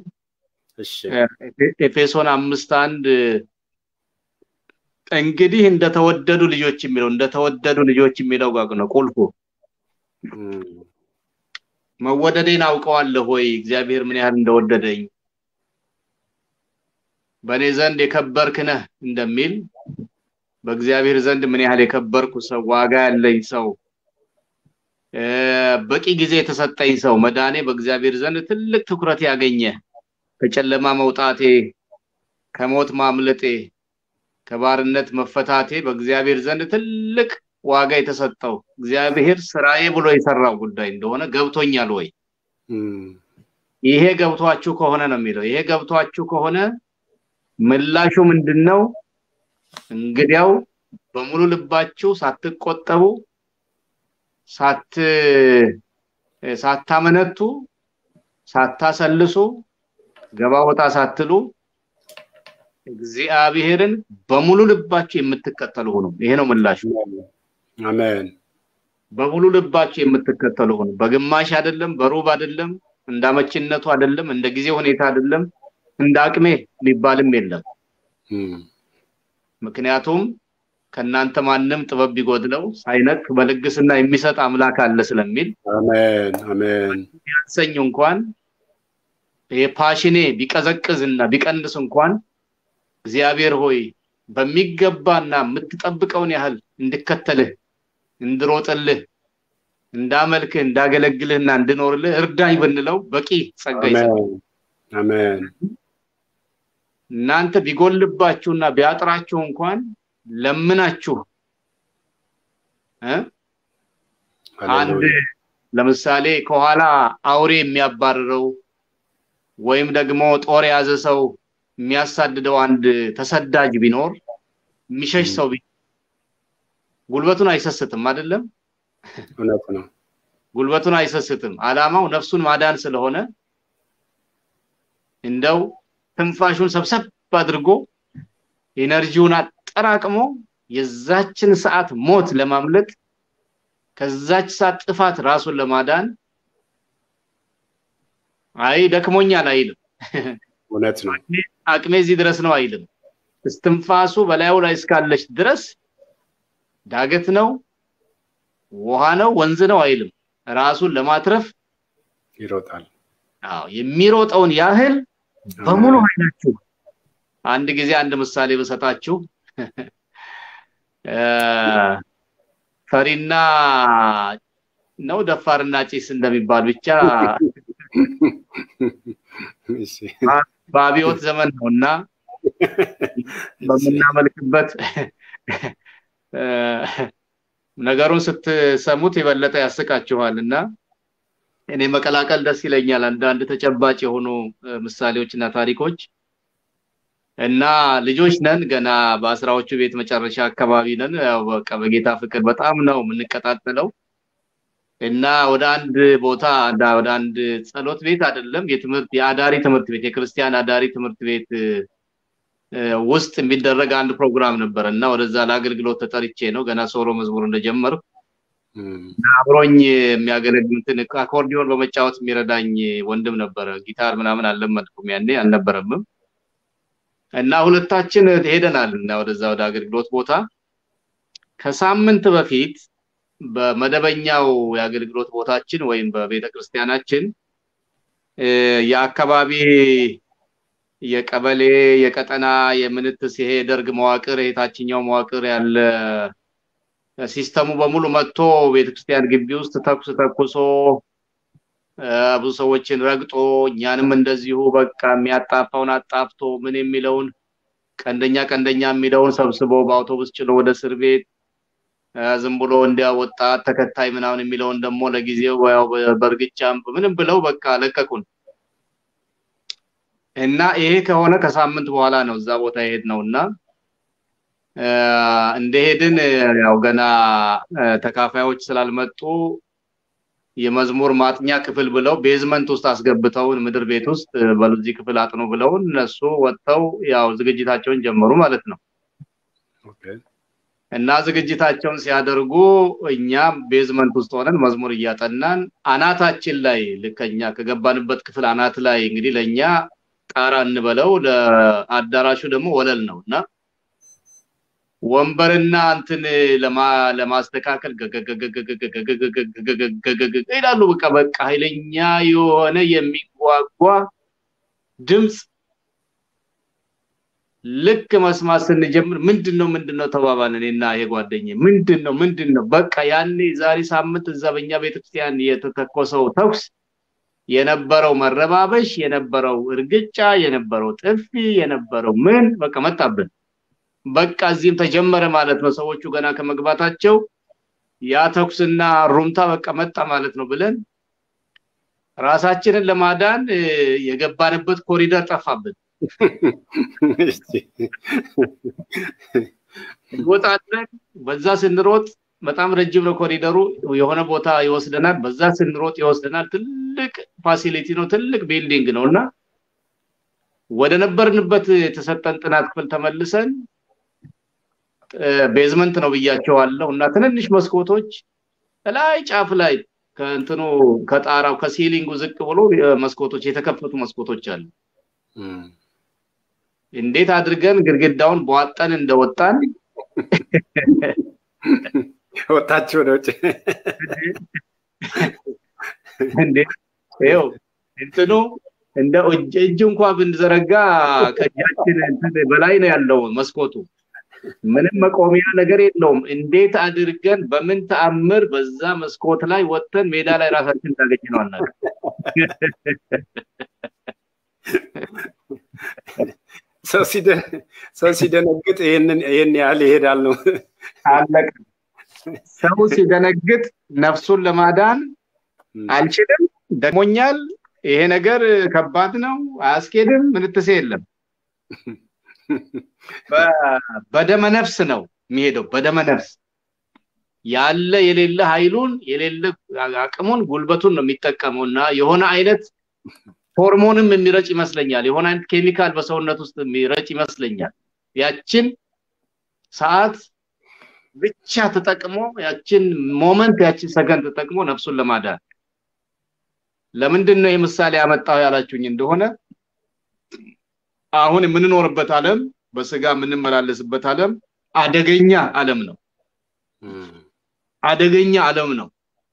Speaker 3: ኤፌሶን አምስት አንድ እንግዲህ እንደተወደዱ ልጆች የሚለው እንደተወደዱ ልጆች የሚለው ጋር ነው ቁልፉ። መወደዴን አውቀዋለሁ ወይ እግዚአብሔር ምን ያህል እንደወደደኝ በእኔ ዘንድ የከበርክ ነህ እንደሚል በእግዚአብሔር ዘንድ ምን ያህል የከበርኩ ሰው፣ ዋጋ ያለኝ ሰው፣ በቂ ጊዜ የተሰጠኝ ሰው፣ መዳኔ በእግዚአብሔር ዘንድ ትልቅ ትኩረት ያገኘ ከጨለማ መውጣቴ፣ ከሞት ማምለጤ፣ ከባርነት መፈታቴ በእግዚአብሔር ዘንድ ትልቅ ዋጋ የተሰጠው እግዚአብሔር ስራዬ ብሎ የሰራው ጉዳይ እንደሆነ ገብቶኛል ወይ? ይሄ ገብቷችሁ ከሆነ ነው የሚለው። ይሄ ገብቷችሁ ከሆነ ምላሹ ምንድን ነው? እንግዲያው በሙሉ ልባችሁ ሳትቆጠቡ ሳት ሳታመነቱ ሳታሰልሱ ገባ ወጣ ሳትሉ እግዚአብሔርን በሙሉ ልባችሁ የምትከተሉ ሁኑ። ይሄ ነው ምላሹ።
Speaker 2: አሜን።
Speaker 3: በሙሉ ልባችሁ የምትከተሉ ሁኑ። በግማሽ አይደለም፣ በሩብ አይደለም፣ እንዳመችነቱ አይደለም፣ እንደ ጊዜ ሁኔታ አይደለም፣ እንደ አቅሜ የሚባልም የለም። ምክንያቱም ከእናንተ ማንም ጥበብ ቢጎድለው ሳይነቅ በልግስና የሚሰጥ አምላክ አለ ስለሚል
Speaker 2: አሜን አሜን።
Speaker 3: ቢያንሰኝ እንኳን የፓሽኔ ቢቀዘቅዝና ቢቀንስ እንኳን እግዚአብሔር ሆይ በሚገባና የምትጠብቀውን ያህል እንድከተልህ እንድሮጥልህ እንዳመልክህ እንዳገለግልህና እንድኖርልህ እርዳኝ ብንለው በቂ ጸጋ ይሰጣል።
Speaker 2: አሜን።
Speaker 3: እናንተ ቢጎልባችሁና ቢያጥራችሁ እንኳን ለምናችሁ አንድ ለምሳሌ ከኋላ አውሬ የሚያባርረው ወይም ደግሞ ጦር የያዘ ሰው የሚያሳድደው አንድ ተሰዳጅ ቢኖር የሚሸሽ ሰው ቢኖር ጉልበቱን አይሰስትም አይደለም?
Speaker 2: እውነት ነው።
Speaker 3: ጉልበቱን አይሰስትም። አላማው ነፍሱን ማዳን ስለሆነ እንደው ትንፋሹን ሰብሰብ አድርጎ ኤነርጂውን አጠራቅሞ የዛችን ሰዓት ሞት ለማምለጥ ከዛች ሰዓት ጥፋት ራሱን ለማዳን አይ ደክሞኛል አይልም።
Speaker 2: እውነት ነው።
Speaker 3: አቅሜ እዚህ ድረስ ነው አይልም። እስትንፋሱ በላዩ ላይ እስካለች ድረስ ዳገት ነው፣ ውሃ ነው፣ ወንዝ ነው አይልም። ራሱን ለማትረፍ
Speaker 2: ይሮጣል።
Speaker 3: አዎ የሚሮጠውን ያህል በሙሉ ኃይላችሁ አንድ ጊዜ አንድ ምሳሌ ብሰጣችሁ ፈሪና ነው ደፋርና ጭስ እንደሚባል ብቻ በአብዮት ዘመን ነው እና በምናመልክበት ነገሩን ስትሰሙት የበለጠ ያስቃችኋል እና እኔ መቀላቀል ደስ ይለኛል አንዳንድ ተጨባጭ የሆኑ ምሳሌዎች እና ታሪኮች እና ልጆች ነን ገና በአስራዎቹ ቤት መጨረሻ አካባቢ ነን ያው በቃ በጌታ ፍቅር በጣም ነው የምንቀጣጠለው እና ወደ አንድ ቦታ ወደ አንድ ጸሎት ቤት አይደለም የትምህርት የአዳሪ ትምህርት ቤት የክርስቲያን አዳሪ ትምህርት ቤት ውስጥ የሚደረግ አንድ ፕሮግራም ነበረ እና ወደዛ ለአገልግሎት ተጠርቼ ነው ገና ሶሎ መዝሙር እንደጀመርኩ አብሮኝ የሚያገለግሉትን አኮርዲዮን በመጫወት የሚረዳኝ ወንድም ነበረ። ጊታር ምናምን አልለመድኩም ያኔ አልነበረምም። እና ሁለታችን ሄደናል እና ወደዛ ወደ አገልግሎት ቦታ ከሳምንት በፊት በመደበኛው የአገልግሎት ቦታችን ወይም በቤተ ክርስቲያናችን የአካባቢ የቀበሌ የቀጠና የምንትስ ይሄ የደርግ መዋቅር የታችኛው መዋቅር ያለ ሲስተሙ በሙሉ መጥቶ ቤተክርስቲያን ግቢ ውስጥ ተኩስ ተኩሶ ብዙ ሰዎችን ረግጦ እኛንም እንደዚሁ በቃ የሚያጣፋውን አጣፍቶ ምን የሚለውን ቀንደኛ ቀንደኛ የሚለውን ሰብስቦ በአውቶቡስ ጭኖ ወደ እስር ቤት ዝም ብሎ እንዲያ ወጣት ተከታይ ምናምን የሚለውን ደግሞ ለጊዜው ያው በእርግጫም ምንም ብለው በቃ ለቀቁን እና ይሄ ከሆነ ከሳምንት በኋላ ነው እዛ ቦታ የሄድ ነው እና እንደሄድን ያው ገና ተካፋዮች ስላልመጡ የመዝሙር ማጥኛ ክፍል ብለው ቤዝመንት ውስጥ አስገብተውን ምድር ቤት ውስጥ በዚህ ክፍል አጥኑ ብለውን እነሱ ወጥተው ያው ዝግጅታቸውን ጀመሩ ማለት ነው። እና ዝግጅታቸውን ሲያደርጉ እኛም ቤዝመንት ውስጥ ሆነን መዝሙር እያጠናን አናታችን ላይ ልከኛ ከገባንበት ክፍል አናት ላይ እንግዲህ ለእኛ ጣራ እንበለው ለአዳራሹ ደግሞ ወለል ነው እና ወንበርና እንትን ለማስተካከል ይላሉ። በቃ በቃ ኃይለኛ የሆነ የሚጓጓ ድምፅ ልክ መስማት ስንጀምር ምንድን ነው ምንድን ነው ተባባልን። እኔና ይሄ ጓደኛዬ ምንድን ነው ምንድን ነው በቃ ያኔ ዛሬ ሳምንት እዛ በእኛ ቤተክርስቲያን የተተኮሰው ተኩስ የነበረው መረባበሽ፣ የነበረው እርግጫ፣ የነበረው ጥፊ፣ የነበረው ምን በቃ መጣብን። በቃ እዚህም ተጀመረ ማለት ነው። ሰዎቹ ገና ከመግባታቸው ያ ተኩስና ሩምታ በቃ መጣ ማለት ነው ብለን ራሳችንን ለማዳን የገባንበት ኮሪደር ጠፋብን። እንወጣለን። በዛ ስንሮጥ በጣም ረጅም ነው ኮሪደሩ፣ የሆነ ቦታ ይወስደናል። በዛ ስንሮጥ ይወስደናል። ትልቅ ፋሲሊቲ ነው፣ ትልቅ ቢልዲንግ ነው እና ወደ ነበርንበት የተሰጠን ጥናት ክፍል ተመልሰን ቤዝመንት ነው ብያቸዋለሁ እና ትንንሽ መስኮቶች ላይ ጫፍ ላይ ከእንትኑ ከጣራው ከሲሊንጉ ዝቅ ብሎ መስኮቶች የተከፈቱ መስኮቶች አሉ። እንዴት አድርገን ግድግዳውን በዋጠን እንደወጣን
Speaker 2: ወጣችሁ ወደ ውጭ
Speaker 3: እንዴ ይኸው እንትኑ እንደ እጅ እንኳ ብንዘረጋ ከእጃችን በላይ ነው ያለው መስኮቱ። ምንም መቆሚያ ነገር የለውም። እንዴት አድርገን በምን ተአምር በዛ መስኮት ላይ ወጥተን ሜዳ ላይ ራሳችን እንዳገኝ ነው አናውቅም።
Speaker 2: ሰው ሲደነግጥ ይህንን ይህን ያህል ይሄዳል ነው
Speaker 3: አለቀ። ሰው ሲደነግጥ ነፍሱን ለማዳን አልችልም፣ ደሞኛል፣ ይሄ ነገር ከባድ ነው፣ አያስኬድም፣ ምንትሴ የለም። በደመ ነፍስ ነው የሚሄደው። በደመ ነፍስ ያለ የሌለ ኃይሉን የሌለ አቅሙን ጉልበቱን ነው የሚጠቀመው እና የሆነ አይነት ሆርሞንም የሚረጭ ይመስለኛል። የሆነ አይነት ኬሚካል በሰውነት ውስጥ የሚረጭ ይመስለኛል። ያችን ሰዓት ብቻ ተጠቅሞ ያችን ሞመንት ያችን ሰከንድ ተጠቅሞ ነፍሱን ለማዳን ለምንድን ነው ይህ ምሳሌ ያመጣው ያላችሁኝ እንደሆነ አሁን የምንኖርበት ዓለም በስጋ የምንመላለስበት ዓለም አደገኛ ዓለም ነው። አደገኛ ዓለም ነው።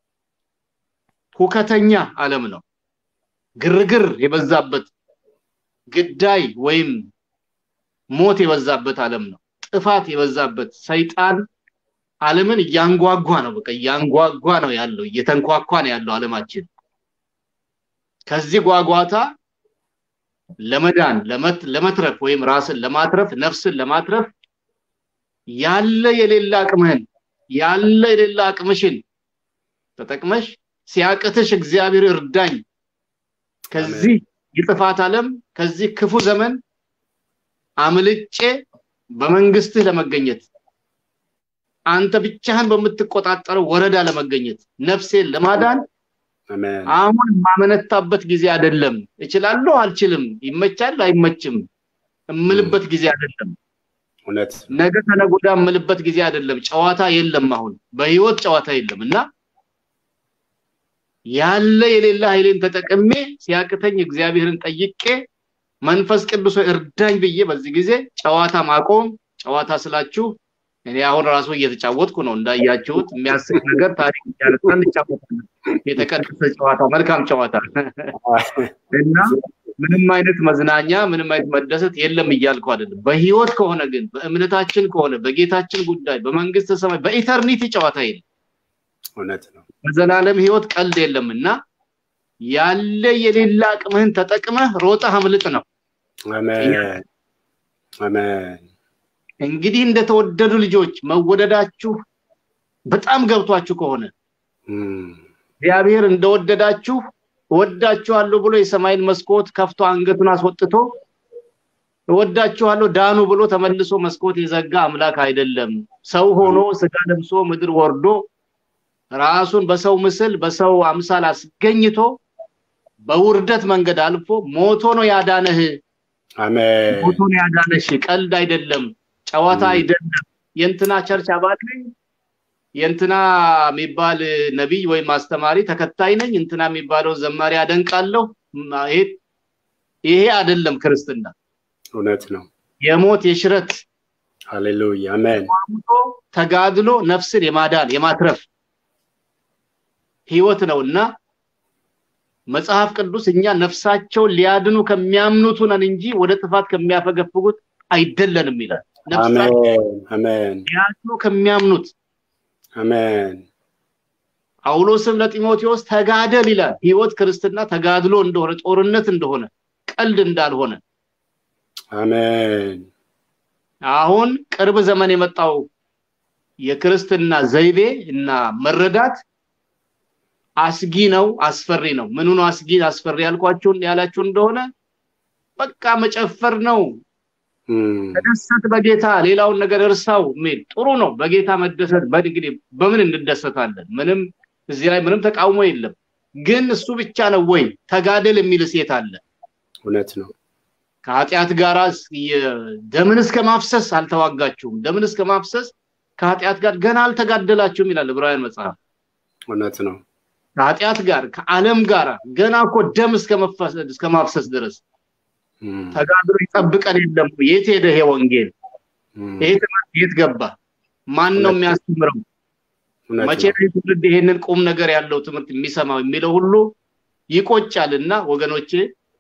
Speaker 3: ሁከተኛ ዓለም ነው። ግርግር የበዛበት ግዳይ ወይም ሞት የበዛበት ዓለም ነው። ጥፋት የበዛበት ሰይጣን ዓለምን እያንጓጓ ነው። በቃ እያንጓጓ ነው ያለው፣ እየተንኳኳ ነው ያለው ዓለማችን። ከዚህ ጓጓታ ለመዳን ለመትረፍ ወይም ራስን ለማትረፍ ነፍስን ለማትረፍ ያለ የሌለ አቅምህን ያለ የሌለ አቅምሽን ተጠቅመሽ ሲያቅትሽ እግዚአብሔር እርዳኝ ከዚህ የጥፋት ዓለም ከዚህ ክፉ ዘመን አምልጬ በመንግስትህ ለመገኘት አንተ ብቻህን በምትቆጣጠረው ወረዳ ለመገኘት ነፍሴን ለማዳን አሁን የማመነታበት ጊዜ አይደለም። እችላለሁ፣ አልችልም፣ ይመቻል፣ አይመችም እምልበት ጊዜ አይደለም።
Speaker 2: እውነት
Speaker 3: ነገ ከነገ ወዲያ እምልበት ጊዜ አይደለም። ጨዋታ የለም። አሁን በህይወት ጨዋታ የለም እና ያለ የሌለ ኃይሌን ተጠቅሜ ሲያቅተኝ እግዚአብሔርን ጠይቄ መንፈስ ቅዱስ እርዳኝ ብዬ በዚህ ጊዜ ጨዋታ ማቆም ጨዋታ ስላችሁ እኔ አሁን ራሱ እየተጫወትኩ ነው እንዳያችሁት የሚያስቅ ነገር ታሪክ እያነሳን እንጫወታለን የተቀደሰ ጨዋታ መልካም ጨዋታ እና ምንም አይነት መዝናኛ ምንም አይነት መደሰት የለም እያልኩ አይደለም በህይወት ከሆነ ግን በእምነታችን ከሆነ በጌታችን ጉዳይ በመንግስት ሰማይ በኢተርኒቲ ጨዋታ የለም
Speaker 2: እውነት ነው
Speaker 3: በዘላለም ህይወት ቀልድ የለም እና ያለ የሌላ አቅምህን ተጠቅመህ ሮጠህ አምልጥ ነው
Speaker 2: አሜን አሜን
Speaker 3: እንግዲህ እንደተወደዱ ልጆች መወደዳችሁ በጣም ገብቷችሁ ከሆነ እግዚአብሔር እንደወደዳችሁ እወዳችኋለሁ ብሎ የሰማይን መስኮት ከፍቶ አንገቱን አስወጥቶ እወዳችኋለሁ ዳኑ ብሎ ተመልሶ መስኮት የዘጋ አምላክ አይደለም። ሰው ሆኖ ስጋ ለብሶ ምድር ወርዶ ራሱን በሰው ምስል በሰው አምሳል አስገኝቶ በውርደት መንገድ አልፎ ሞቶ ነው ያዳነህ።
Speaker 2: አሜን
Speaker 3: ሞቶ ነው ያዳነሽ። ቀልድ አይደለም፣ ጨዋታ አይደለም። የእንትና ቸርች አባል ነኝ፣ የእንትና የሚባል ነቢይ ወይም አስተማሪ ተከታይ ነኝ፣ እንትና የሚባለው ዘማሪ አደንቃለሁ። ይሄ አይደለም ክርስትና።
Speaker 2: እውነት ነው
Speaker 3: የሞት የሽረት
Speaker 2: ሃሌሉያ አሜን
Speaker 3: ተጋድሎ ነፍስን የማዳን የማትረፍ ህይወት ነውና መጽሐፍ ቅዱስ እኛ ነፍሳቸውን ሊያድኑ ከሚያምኑት ነን እንጂ ወደ ጥፋት ከሚያፈገፍጉት አይደለንም ይላል።
Speaker 2: አሜን አሜን
Speaker 3: ያቸው ከሚያምኑት
Speaker 2: አሜን
Speaker 3: ጳውሎስም ለጢሞቴዎስ ተጋደል ይላል። ህይወት ክርስትና ተጋድሎ እንደሆነ ጦርነት እንደሆነ ቀልድ እንዳልሆነ
Speaker 2: አሜን
Speaker 3: አሁን ቅርብ ዘመን የመጣው የክርስትና ዘይቤ እና መረዳት አስጊ ነው፣ አስፈሪ ነው። ምኑ ነው አስጊ አስፈሪ ያልኳችሁን ያላችሁ እንደሆነ በቃ መጨፈር ነው። ተደሰት በጌታ ሌላውን ነገር እርሳው የሚል ጥሩ ነው። በጌታ መደሰት እንግዲህ በምን እንደሰታለን? ምንም እዚህ ላይ ምንም ተቃውሞ የለም። ግን እሱ ብቻ ነው ወይ ተጋደል የሚል ሴት አለ?
Speaker 2: እውነት ነው።
Speaker 3: ከኃጢአት ጋር ደምን እስከ ማፍሰስ አልተዋጋችሁም፣ ደምን እስከ ማፍሰስ ከኃጢአት ጋር ገና አልተጋደላችሁም ይላል ዕብራውያን መጽሐፍ።
Speaker 2: እውነት ነው።
Speaker 3: ከኃጢአት ጋር ከዓለም ጋር ገና እኮ ደም እስከ ማፍሰስ ድረስ ተጋድሎ ይጠብቀን የለም። የት ሄደ ይሄ ወንጌል? ይሄ ትምህርት የት ገባ? ማን ነው የሚያስተምረው? መቼ ነው ትውልድ ይሄንን ቁም ነገር ያለው ትምህርት የሚሰማው የሚለው ሁሉ ይቆጫል። እና ወገኖቼ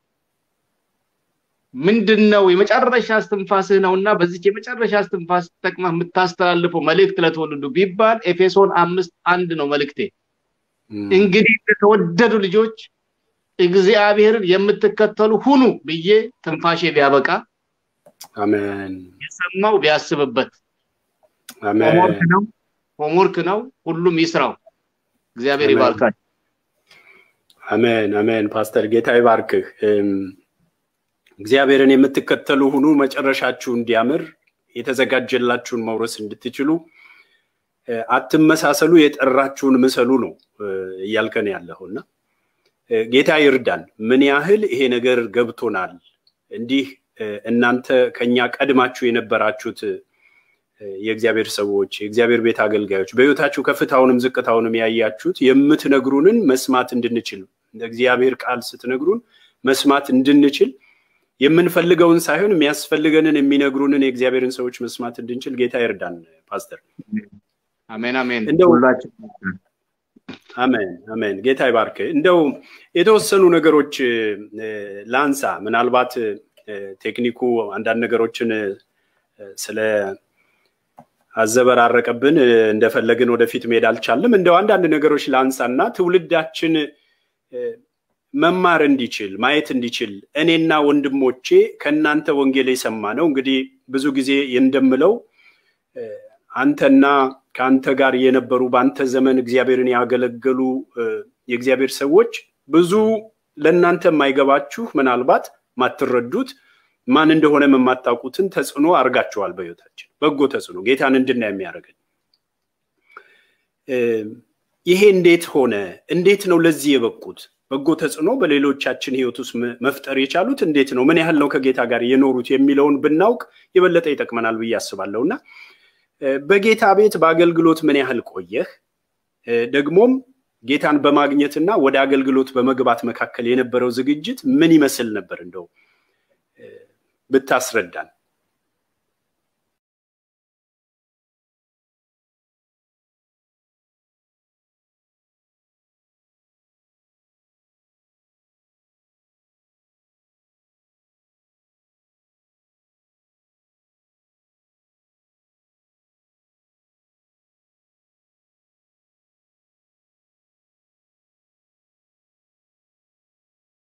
Speaker 3: ምንድን ነው የመጨረሻ እስትንፋስህ ነው እና በዚች የመጨረሻ እስትንፋስ ተጠቅመህ የምታስተላልፈው መልእክት ለተወለዱ ቢባል ኤፌሶን አምስት አንድ ነው መልእክቴ። እንግዲህ የተወደዱ ልጆች እግዚአብሔርን የምትከተሉ ሁኑ ብዬ ትንፋሼ ቢያበቃ
Speaker 2: አሜን።
Speaker 3: የሰማው ቢያስብበት
Speaker 2: አሜን።
Speaker 3: ሆምወርክ ነው ሆምወርክ ነው። ሁሉም ይስራው። እግዚአብሔር ይባርካል።
Speaker 2: አሜን አሜን። ፓስተር ጌታ ይባርክህ። እግዚአብሔርን የምትከተሉ ሁኑ፣ መጨረሻችሁ እንዲያምር የተዘጋጀላችሁን መውረስ እንድትችሉ አትመሳሰሉ፣ የጠራችሁን ምሰሉ ነው እያልከን ያለኸው እና ጌታ ይርዳን። ምን ያህል ይሄ ነገር ገብቶናል። እንዲህ እናንተ ከኛ ቀድማችሁ የነበራችሁት የእግዚአብሔር ሰዎች፣ የእግዚአብሔር ቤት አገልጋዮች በህይወታችሁ ከፍታውንም ዝቅታውንም ያያችሁት የምትነግሩንን መስማት እንድንችል እግዚአብሔር ቃል ስትነግሩን መስማት እንድንችል የምንፈልገውን ሳይሆን የሚያስፈልገንን የሚነግሩንን የእግዚአብሔርን ሰዎች መስማት እንድንችል ጌታ ይርዳን። ፓስተር
Speaker 3: አሜን አሜን።
Speaker 2: እንደው
Speaker 3: ሁላችን
Speaker 2: አሜን አሜን። ጌታ ይባርክ። እንደው የተወሰኑ ነገሮች ላንሳ። ምናልባት ቴክኒኩ አንዳንድ ነገሮችን ስለ አዘበራረቀብን እንደፈለግን ወደፊት መሄድ አልቻልም። እንደው አንዳንድ ነገሮች ላንሳና ትውልዳችን መማር እንዲችል ማየት እንዲችል እኔና ወንድሞቼ ከእናንተ ወንጌል የሰማ ነው። እንግዲህ ብዙ ጊዜ እንደምለው አንተና ከአንተ ጋር የነበሩ በአንተ ዘመን እግዚአብሔርን ያገለገሉ የእግዚአብሔር ሰዎች ብዙ ለእናንተ የማይገባችሁ ምናልባት ማትረዱት ማን እንደሆነ የማታውቁትን ተጽዕኖ አድርጋችኋል በህይወታችን በጎ ተጽዕኖ ጌታን እንድናይ የሚያደርገን ይሄ እንዴት ሆነ እንዴት ነው ለዚህ የበቁት በጎ ተጽዕኖ በሌሎቻችን ህይወት ውስጥ መፍጠር የቻሉት እንዴት ነው ምን ያህል ነው ከጌታ ጋር የኖሩት የሚለውን ብናውቅ የበለጠ ይጠቅመናል ብዬ አስባለሁ እና በጌታ ቤት በአገልግሎት ምን ያህል ቆየህ ደግሞም ጌታን በማግኘትና ወደ አገልግሎት በመግባት መካከል የነበረው ዝግጅት ምን ይመስል ነበር እንደው ብታስረዳን